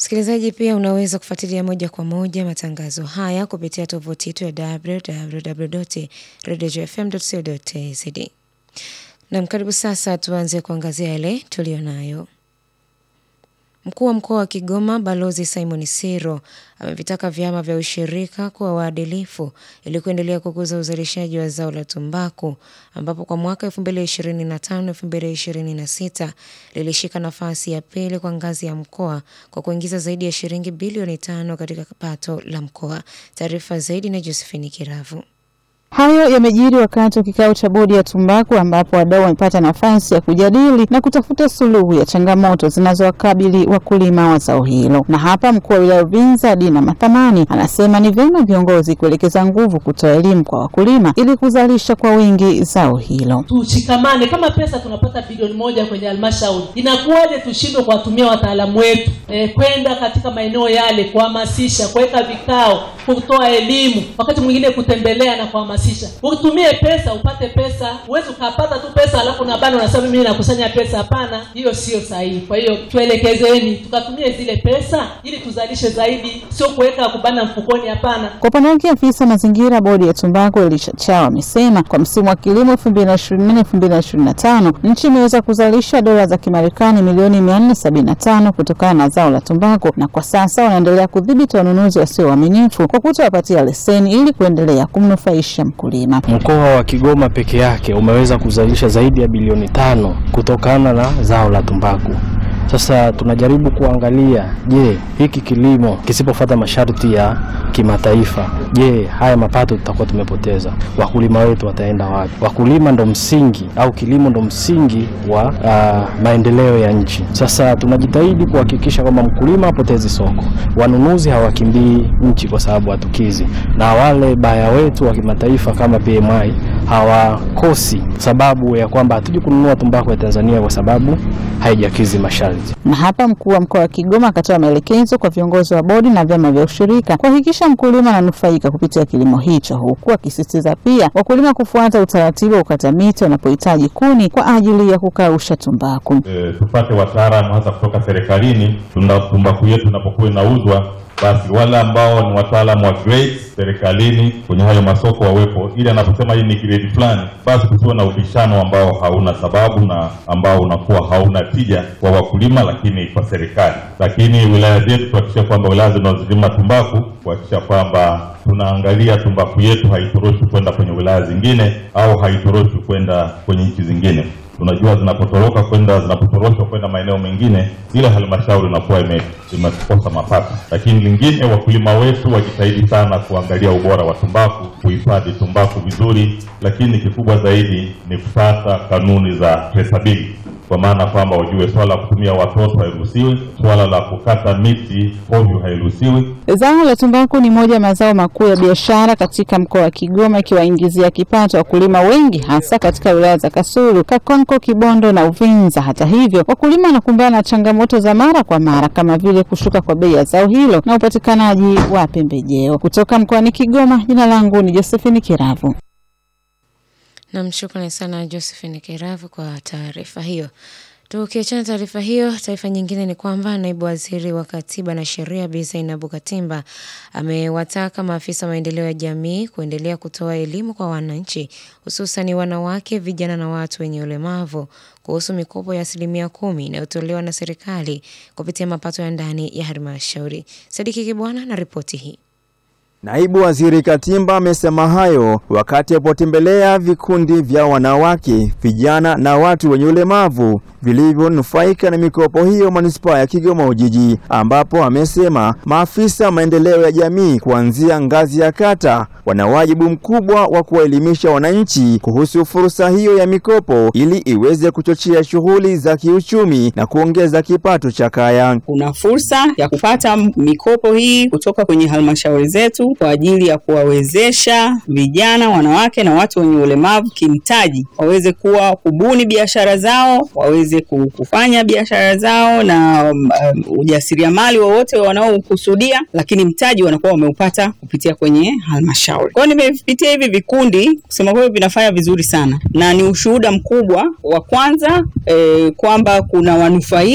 Msikilizaji, pia unaweza kufuatilia moja kwa moja matangazo haya kupitia tovuti yetu ya www.radiofm.co.tz. Nam, karibu sasa tuanze kuangazia yale tuliyonayo. Mkuu wa mkoa wa Kigoma Balozi Simon Siro amevitaka vyama vya ushirika kuwa waadilifu ili kuendelea kukuza uzalishaji wa zao la tumbaku ambapo kwa mwaka 2025-2026 lilishika nafasi ya pili kwa ngazi ya mkoa kwa kuingiza zaidi ya shilingi bilioni tano katika pato la mkoa. Taarifa zaidi na Josephine Kiravu. Hayo yamejiri wakati wa kikao cha bodi ya tumbaku ambapo wadau wamepata nafasi ya kujadili na kutafuta suluhu ya changamoto zinazowakabili wakulima wa zao hilo. Na hapa mkuu wa wilaya Uvinza Dina Mathamani anasema ni vyema viongozi kuelekeza nguvu kutoa elimu kwa wakulima ili kuzalisha kwa wingi zao hilo. Tushikamane, kama pesa tunapata bilioni moja kwenye halmashauri, inakuwaje tushindwe kuwatumia wataalamu wetu e, kwenda katika maeneo yale kuhamasisha, kuweka vikao, kutoa elimu, wakati mwingine kutembelea na kuhamasisha utumie pesa upate pesa. Huwezi ukapata tu pesa alafu na bado unasema mimi nakusanya pesa. Hapana, hiyo sio sahihi. Kwa hiyo tuelekezeni, tukatumie zile pesa ili tuzalishe zaidi, sio kuweka kubana mfukoni. Hapana. Kwa upande wake afisa mazingira bodi ya tumbaku Elisha Chao amesema kwa msimu wa kilimo 2024 2025 nchi imeweza kuzalisha dola za Kimarekani milioni 475 kutokana na zao la tumbaku, na kwa sasa wanaendelea kudhibiti wanunuzi wasio waaminifu kwa kutowapatia leseni ili kuendelea kumnufaisha mkulima. Mkoa wa Kigoma peke yake umeweza kuzalisha zaidi ya bilioni tano kutokana na zao la tumbaku. Sasa tunajaribu kuangalia, je, hiki kilimo kisipofuata masharti ya kimataifa, je, haya mapato tutakuwa tumepoteza? Wakulima wetu wataenda wapi? Wakulima ndo msingi au kilimo ndo msingi wa uh, maendeleo ya nchi. Sasa tunajitahidi kuhakikisha kwamba mkulima hapotezi soko, wanunuzi hawakimbii nchi kwa sababu hatukizi, na wale baya wetu wa kimataifa kama PMI hawakosi sababu ya kwamba hatuji kununua tumbaku ya Tanzania kwa sababu haijakizi masharti. Na hapa mkuu wa mkoa wa Kigoma akatoa maelekezo kwa viongozi wa bodi na vyama vya ushirika kuhakikisha mkulima ananufaika kupitia kilimo hicho, huku akisisitiza pia wakulima kufuata utaratibu wa kukata miti wanapohitaji kuni kwa ajili ya kukausha tumbaku. E, tupate wataalamu hasa kutoka serikalini, tuna tumbaku yetu inapokuwa inauzwa basi wale ambao ni wataalamu wa grade serikalini kwenye hayo masoko wawepo, ili anaposema hii ni grade fulani, basi kusiwe na ubishano ambao hauna sababu na ambao unakuwa hauna tija kwa wakulima, lakini kwa serikali. Lakini wilaya zetu tuhakikisha kwamba wilaya zinazolima tumbaku kuhakikisha kwamba tunaangalia tumbaku yetu haitoroshwi kwenda kwenye wilaya zingine au haitoroshwi kwenda kwenye nchi zingine. Tunajua zinapotoroka kwenda zinapotoroshwa kwenda maeneo mengine, ile halmashauri inakuwa imekosa mapato. Lakini lingine, wakulima wetu wajitahidi sana kuangalia ubora wa tumbaku, kuhifadhi tumbaku vizuri, lakini kikubwa zaidi ni kufuata kanuni za traceability kwa maana kwamba wajue swala la kutumia watoto hairuhusiwi, swala la kukata miti hovyo hairuhusiwi. Zao la tumbaku ni moja ya mazao makuu ya biashara katika mkoa wa Kigoma, ikiwaingizia kipato wakulima wengi, hasa katika wilaya za Kasulu, Kakonko, Kibondo na Uvinza. Hata hivyo, wakulima wanakumbana na changamoto za mara kwa mara kama vile kushuka kwa bei ya zao hilo na upatikanaji wa pembejeo. Kutoka mkoani Kigoma, jina langu ni Josephine Kiravu. Nam, shukrani sana Josephine Kiravu kwa taarifa hiyo. Tukiachana taarifa hiyo, taarifa nyingine ni kwamba naibu waziri wa katiba na sheria Bi Zainabu Katimba amewataka maafisa maendeleo ya jamii kuendelea kutoa elimu kwa wananchi, hususani wanawake, vijana na watu wenye ulemavu kuhusu mikopo ya asilimia kumi inayotolewa na serikali kupitia mapato ya ndani ya halmashauri. Sadiki Kibwana na ripoti hii. Naibu Waziri Katimba amesema hayo wakati alipotembelea vikundi vya wanawake, vijana na watu wenye ulemavu vilivyonufaika na mikopo hiyo manispaa ya Kigoma Ujiji, ambapo amesema maafisa maendeleo ya jamii kuanzia ngazi ya kata wana wajibu mkubwa wa kuwaelimisha wananchi kuhusu fursa hiyo ya mikopo ili iweze kuchochea shughuli za kiuchumi na kuongeza kipato cha kaya. Kuna fursa ya kupata mikopo hii kutoka kwenye halmashauri zetu kwa ajili ya kuwawezesha vijana, wanawake na watu wenye ulemavu kimtaji, waweze kuwa kubuni biashara zao, waweze kufanya biashara zao na um, ujasiriamali wowote wanaokusudia, lakini mtaji wanakuwa wameupata kupitia kwenye halmashauri. Kwa hiyo nimepitia hivi vikundi, kusema kweli vinafanya vizuri sana, na ni ushuhuda mkubwa wa kwanza eh, kwamba kuna wanufaika